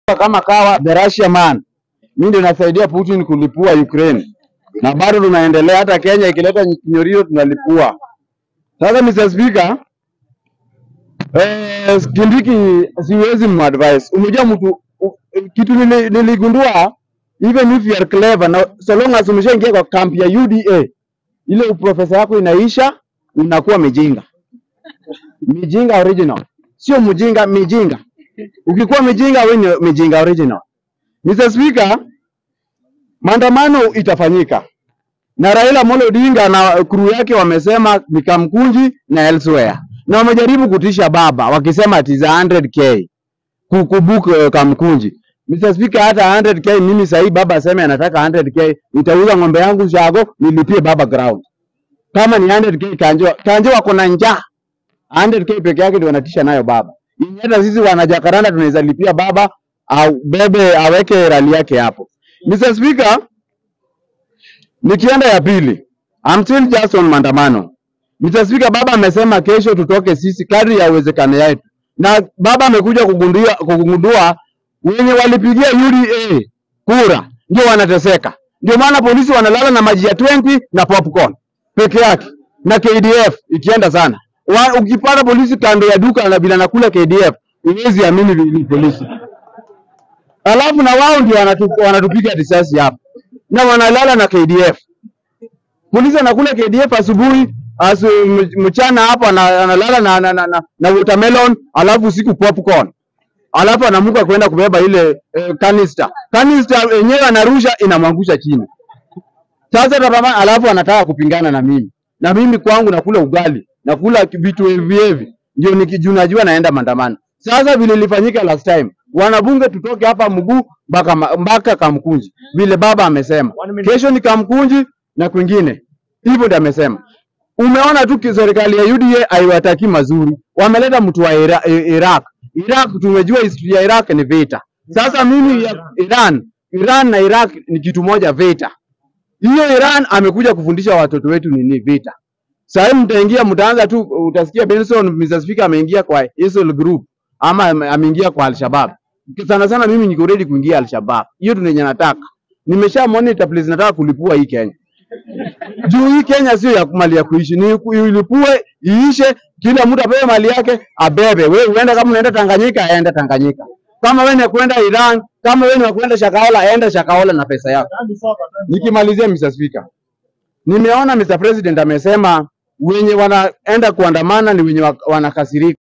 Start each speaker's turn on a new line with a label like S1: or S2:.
S1: kama kawa the Russia man. Mimi ndio nasaidia Putin kulipua Ukraine. Na bado tunaendelea hata Kenya ikileta kinyorio tunalipua. Sasa Mr. Speaker, eh, Kindiki siwezi madvice. Umejua mtu u- kitu nili- niligundua even if you are clever na so long as umeshaingia kwa kampi ya UDA ile uprofesa yako inaisha unakuwa mijinga. Mijinga original. Sio mjinga, mijinga. Ukikuwa mijinga wewe ni mijinga original. Mr. Speaker, maandamano itafanyika na Raila Amolo Odinga na crew yake wamesema ni Kamkunji na elsewhere, na wamejaribu kutisha baba wakisema ati za 100k kukubook uh, Kamkunji. Mr. Speaker, hata 100k mimi sahii baba aseme anataka 100k, nitauza ng'ombe yangu shago nilipie baba ground. Kama ni 100k Kanjo, Kanjo wako na njaa 100k peke yake ndio wanatisha nayo baba. Yenye Hata sisi wanajakaranda tunaweza lipia baba au bebe aweke rali yake hapo. Mr. Speaker, nikienda ya pili, I'm still just on maandamano. Mr. Speaker, baba amesema kesho tutoke sisi kadri ya uwezekano yetu, na baba amekuja kugundua, kugundua wenye walipigia UDA kura ndio wanateseka. Ndio maana polisi wanalala na maji ya 20 na popcorn peke yake na KDF ikienda sana. Wa, ukipata polisi kando ya duka na bila nakula KDF, huwezi amini ni ni polisi. Alafu na wao ndio wanatu- wanatupiga risasi hapa na wanalala na KDF. Polisi anakula KDF asubuhi asu, m- mchana hapo ana- analala na, na, na, na, na watermelon alafu usiku popcorn alafu anamuka kwenda kubeba ile eh, canister. Canister yenyewe anarusha inamwangusha chini. Sasa tabama, alafu anataka kupingana na mimi, na mimi kwangu nakula ugali, nakula ki- vitu hivi hivi, ndio nikijua najua naenda maandamano. Sasa vile ilifanyika last time, wanabunge tutoke hapa mguu mpaka ma- mpaka Kamkunji, vile baba amesema kesho ni Kamkunji na kwingine, hivyo ndio amesema. Umeona tu ki- serikali ya UDA haiwataki mazuri, wameleta mtu wa Ira, I- Iraq. Iraq tumejua historia ya Iraq ni vita. Sasa mimi ya Iran, Iran na Iraq ni kitu moja, vita hiyo Iran amekuja kufundisha watoto wetu nini vita. Sasa mtaingia mtaanza tu, utasikia Benson Mr. Speaker ameingia kwa ISIL group ama ame- ameingia kwa Al-Shabaab. Sana sana mimi niko ready kuingia Al-Shabaab. Hiyo ndio yenye nataka. Nimesha monitor place nataka kulipua hii Kenya. Juu hii Kenya sio ya mali ya kuishi, ni ku- ilipue iishe, kila mtu apewe mali yake abebe. Wewe uende kama unaenda Tanganyika, aende Tanganyika. Kama wewe ni kwenda Iran, kama wewe ni kwenda Shakahola, aende Shakahola na pesa yako. Nikimalizia Mr. Speaker, nimeona Mr. President amesema wenye wanaenda kuandamana ni wenye wa- wanakasirika.